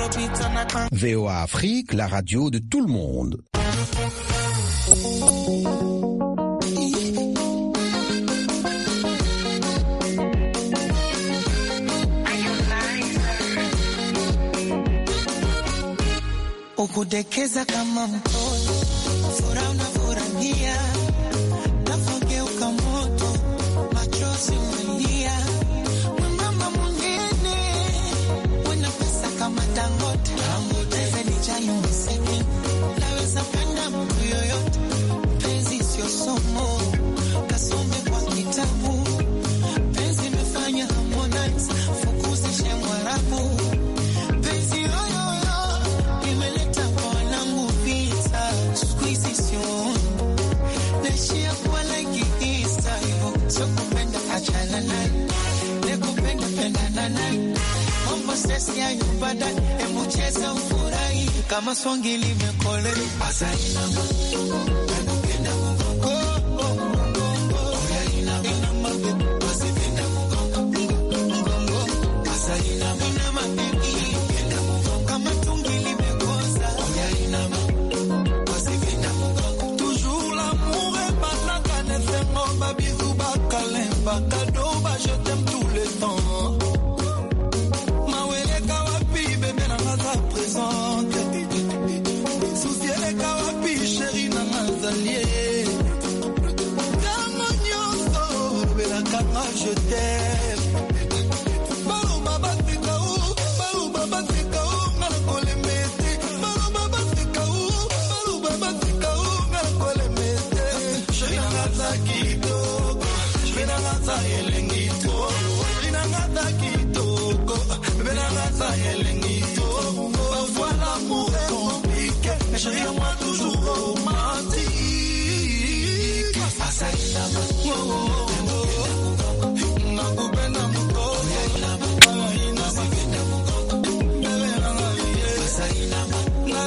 VOA Afrique, la radio de tout le monde. ukudekeza kama mtoto, furaha unafurahia, nafogeuka moto, machozi umelia, mama mwingine, wena pesa kama Dangote, zenijali mseke, naweza penda mtu yoyote, penzi sio somo, kasome kwa kitabu, penzi imefanya Harmonize, fukuzishe Mwarabu, penzi yoyoyo imeleta kwa wanangu vita, siku hizi sioni naishia kuwa like Easter, hivyo sio kupenda, achana naye, nikupenda pendana naye, mambo sesi ya nyumbada, hebu cheza ufurahi kama swangi limekole asa inama nakupenda Mungu. Oh, oh, Mungu. Oya inama. Inama, baby. Basi penda Mungu. Mungu. Asa inama. Inama, baby. Penda Mungu. Kama tungi limekosa. Oya inama. Basi penda Mungu. Toujours l'amour est banaka nesengo babisou bakalemba kado ba je t'aime tout le temps maweleka wapi bebe nanga za présente susi eleka wapi sheri nanga zalie ntango nyonso obelakanga je t'aime baloba baseka o baloba baseka o nga na kolema ete baloba baseka o baloba baseka o nga na kolema ete sheri nanga za kitoko sheri nanga za elengi to sheri nanga za kitoko bebe nanga za elengi to parfois l'amour est compliqué mais chérie à moi toujours romantique Asa inama. Oh, oh, oh, oh. nakupenda mkoko Asa inama.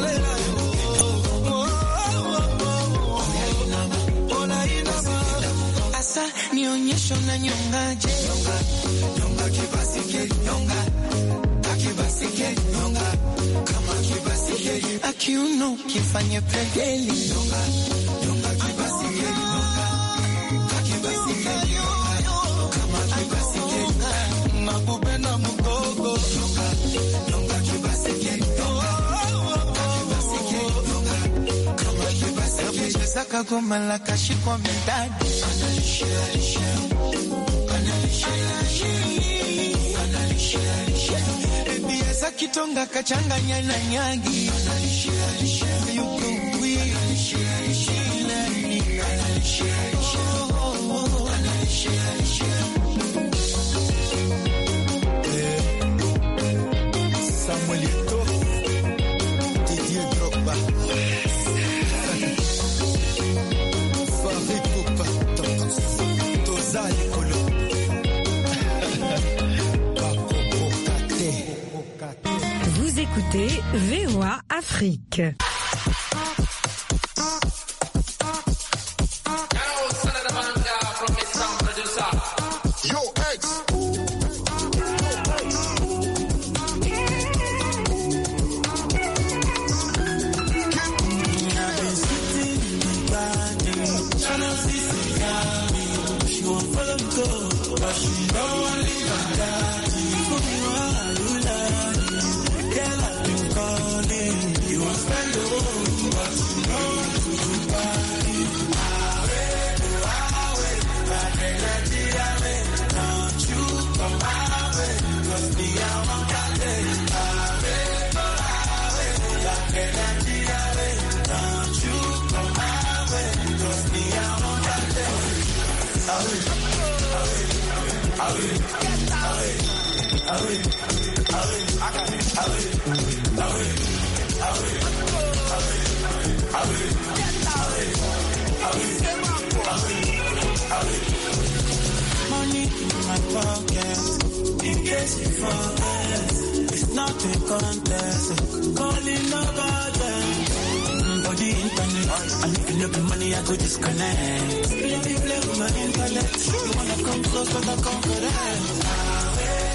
Asa nionyesho na nyongaje nyonga kibasike nyonga kakibasike nyonga kama kibasike akiuno kifanye pegeli nyonga nyonga kibasike nyonga kakibasike nyonga kama kibasike nakupenda mkoko nyonga nyonga kibasike nyonga kakibasike nyonga kama kibasike cheza kagoma la kashikwa midadi Ebiasa kitonga kachanganya na nyagi yuko wii Samuel Eto'o, Didier Drogba, Farid Poupa, Toza Ekolo, Bakoko Kate. Vous écoutez VOA Afrique. Yo, X. money in my pocket. In case you forget, it's not a contest. Calling nobody. Mm, For the internet, and if you look at money, I go disconnect. Play, play with my intellect. You wanna come close, but I come correct.